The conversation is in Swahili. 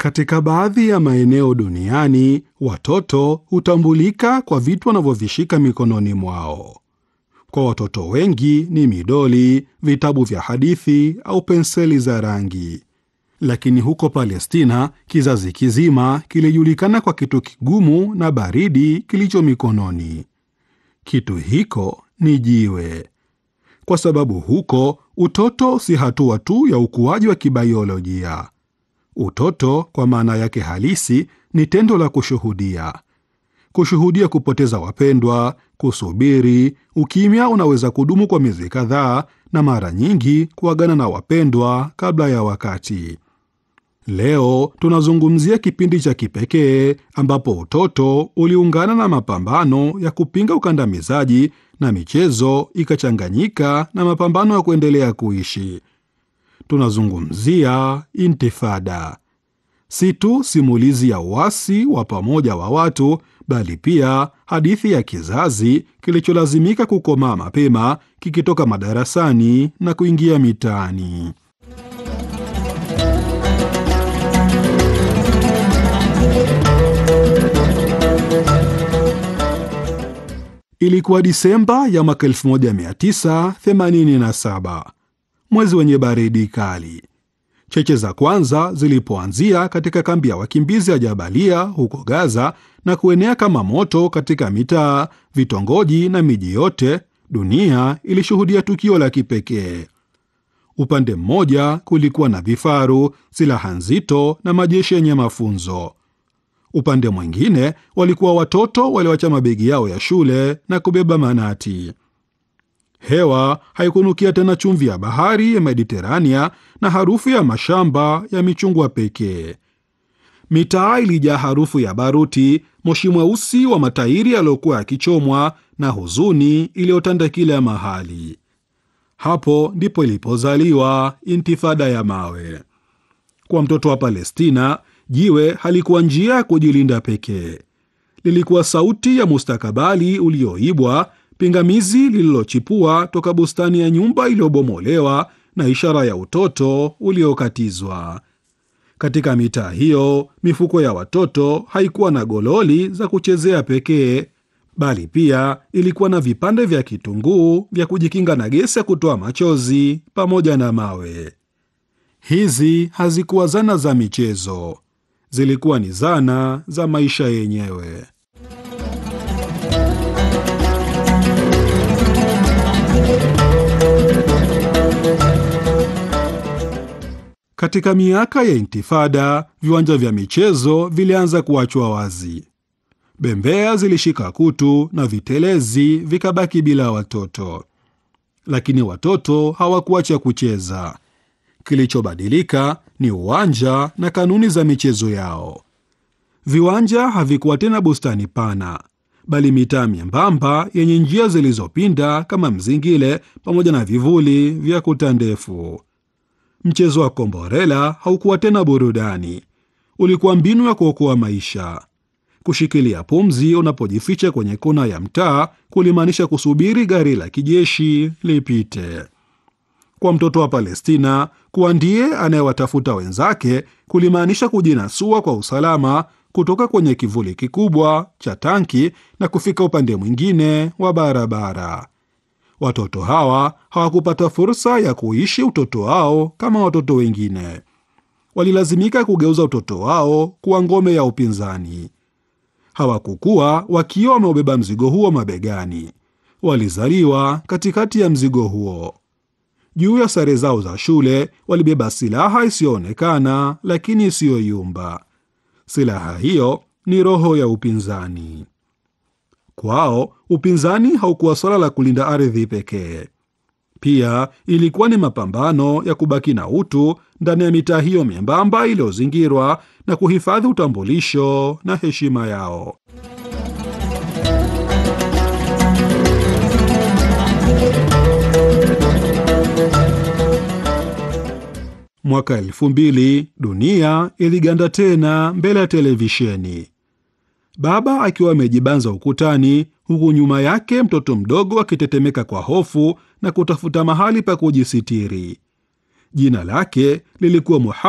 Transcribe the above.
Katika baadhi ya maeneo duniani, watoto hutambulika kwa vitu wanavyovishika mikononi mwao. Kwa watoto wengi ni midoli, vitabu vya hadithi au penseli za rangi. Lakini huko Palestina, kizazi kizima kilijulikana kwa kitu kigumu na baridi kilicho mikononi. Kitu hiko ni jiwe, kwa sababu huko utoto si hatua tu ya ukuaji wa kibaiolojia. Utoto kwa maana yake halisi ni tendo la kushuhudia, kushuhudia kupoteza wapendwa, kusubiri. Ukimya unaweza kudumu kwa miezi kadhaa, na mara nyingi kuagana na wapendwa kabla ya wakati. Leo tunazungumzia kipindi cha kipekee ambapo utoto uliungana na mapambano ya kupinga ukandamizaji na michezo ikachanganyika na mapambano ya kuendelea kuishi. Tunazungumzia Intifada, si tu simulizi ya uasi wa pamoja wa watu, bali pia hadithi ya kizazi kilicholazimika kukomaa mapema, kikitoka madarasani na kuingia mitaani. Ilikuwa Disemba ya mwaka 1987, mwezi wenye baridi kali. Cheche za kwanza zilipoanzia katika kambi ya wakimbizi ya Jabalia huko Gaza na kuenea kama moto katika mitaa, vitongoji na miji yote, dunia ilishuhudia tukio la kipekee. Upande mmoja kulikuwa na vifaru, silaha nzito na majeshi yenye mafunzo. Upande mwingine walikuwa watoto walioacha mabegi yao ya shule na kubeba manati. Hewa haikunukia tena chumvi ya bahari ya Mediterania na harufu ya mashamba ya michungwa pekee. Mitaa ilijaa harufu ya baruti, moshi mweusi wa matairi yaliyokuwa yakichomwa na huzuni iliyotanda kila mahali. Hapo ndipo ilipozaliwa Intifada ya mawe. Kwa mtoto wa Palestina, jiwe halikuwa njia ya kujilinda pekee. Lilikuwa sauti ya mustakabali ulioibwa, pingamizi lililochipua toka bustani ya nyumba iliyobomolewa, na ishara ya utoto uliokatizwa. Katika mitaa hiyo, mifuko ya watoto haikuwa na gololi za kuchezea pekee, bali pia ilikuwa na vipande vya kitunguu vya kujikinga na gesi ya kutoa machozi pamoja na mawe. Hizi hazikuwa zana za michezo, zilikuwa ni zana za maisha yenyewe. Katika miaka ya Intifada, viwanja vya michezo vilianza kuachwa wazi. Bembea zilishika kutu na vitelezi vikabaki bila watoto, lakini watoto hawakuacha kucheza. Kilichobadilika ni uwanja na kanuni za michezo yao. Viwanja havikuwa tena bustani pana, bali mitaa myembamba yenye njia zilizopinda kama mzingile, pamoja na vivuli vya kuta ndefu. Mchezo wa komborela haukuwa tena burudani, ulikuwa mbinu ya kuokoa maisha. Kushikilia pumzi unapojificha kwenye kona ya mtaa kulimaanisha kusubiri gari la kijeshi lipite. Kwa mtoto wa Palestina, kuwa ndiye anayewatafuta wenzake kulimaanisha kujinasua kwa usalama kutoka kwenye kivuli kikubwa cha tanki na kufika upande mwingine wa barabara. Watoto hawa hawakupata fursa ya kuishi utoto wao kama watoto wengine. Walilazimika kugeuza utoto wao kuwa ngome ya upinzani. Hawakukua wakiwa wameubeba mzigo huo mabegani, walizaliwa katikati ya mzigo huo. Juu ya sare zao za shule walibeba silaha isiyoonekana lakini isiyoyumba. Silaha hiyo ni roho ya upinzani. Kwao upinzani haukuwa swala la kulinda ardhi pekee, pia ilikuwa ni mapambano ya kubaki na utu ndani ya mitaa hiyo myembamba iliyozingirwa na kuhifadhi utambulisho na heshima yao. Mwaka elfu mbili dunia iliganda tena mbele ya televisheni, baba akiwa amejibanza ukutani, huku nyuma yake mtoto mdogo akitetemeka kwa hofu na kutafuta mahali pa kujisitiri. Jina lake lilikuwa